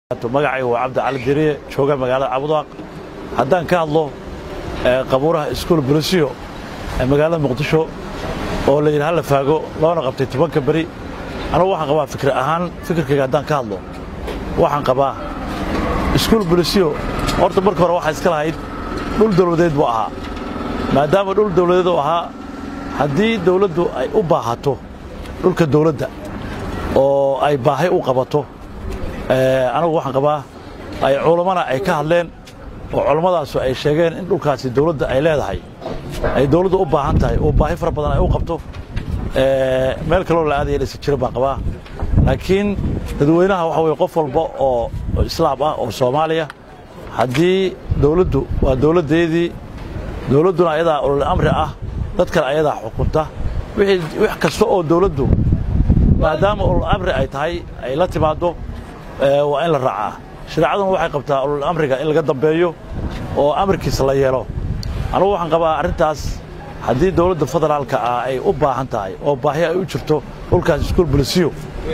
magacayga waa cabdi cali diriye jooga magaalada cabudwaaq haddaan ka hadlo qabuuraha iskuol bolisiyo ee magaalada muqdisho oo la yidhi halla faago loona qabtay tobanka beri anugu waxaan qabaa fikir ahaan fikirkayga haddaan ka hadlo waxaan qabaa iskuol bolisiyo horta marka hore waxaa iska lahayd dhul dawladeed buu ahaa maadaama dhul dawladeed uu ahaa haddii dawladdu ay u baahato dhulka dawladda oo ay baahay u qabato anagu waxaan qabaa ay culammana ay ka hadleen oo culammadaas ay sheegeen in dhulkaasi dawladda ay leedahay ay dawladdu u baahan tahay oo baahi fara badan ay u qabto meel kaloo la aadaya dhisi jira baan qabaa laakiin dadweynaha waxa weye qof walba oo islaam ah oo soomaaliya haddii dawladdu waa dawladdeedii dawladduna ayadaa ulul amri ah dad kale ayadaa xukunta wix kasta oo dawladdu maadaama ulul amri ay tahay ay la timaaddo waa in la raacaa shareecaduna waxay qabtaa ulul amriga in laga dambeeyo oo amarkiisa la yeelo anugu waxaan qabaa arrintaas haddii dawladda federaalka ah ay u baahan tahay oo baahi ay u jirto dhulkaas iskuol bolisiyo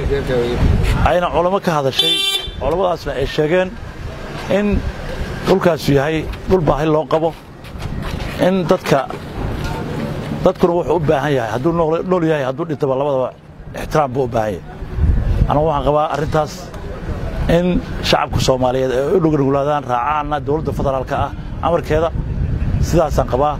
ayna culamo ka hadashay culammadaasna ay sheegeen in dhulkaasu yahay dhul baahi loo qabo in dadka dadkuna wuxuu u baahan yahay hadduu nool yahay hadduu dhintaba labadaba ixtiraam buu u baahan yahay anugu waxaan qabaa arrintaas in shacabka soomaaliyeed ay u dhugnuglaadaan raacaanna dawladda federaalka ah amarkeeda sidaasaan qabaa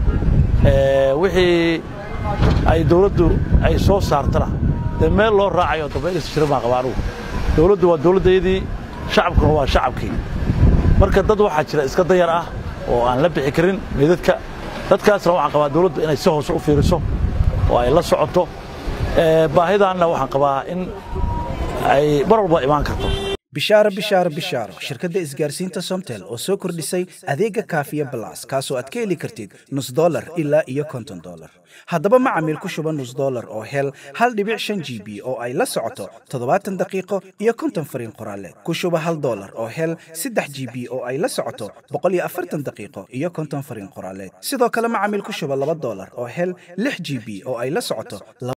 wixii ay dawladdu ay soo saartana dee meel loo raacayo dambaynaysa jira baan qabaa anugu dawladdu waa dawladdaydii shacabkuna waa shacabkii marka dad waxaa jira iska dayar ah oo aan la bixi karin meydadka dadkaasna waxaan qabaa dawladdu inay si hoose u fiiriso oo ay la socoto baahidaanna waxaan qabaa in ay mar walba imaan karto bishaaro bishaaro bishaaro shirkadda isgaarsiinta somtel oo soo kordhisay adeega kaafiya balas kaasoo aad ka heli kartid nus dolar ilaa iyo konton dolar haddaba macamiil ku shuba nus dolar oo hel hal dhibic shan g b oo ay la socoto toddobaatan daqiiqo iyo konton fariin qoraaleed ku shuba hal dolar oo hel saddex g b oo ay la socoto boqol iyo afartan daqiiqo iyo konton fariin qoraaleed sidoo kale macamiil ku shuba laba dolar oo hel lix g b oo ay la socoto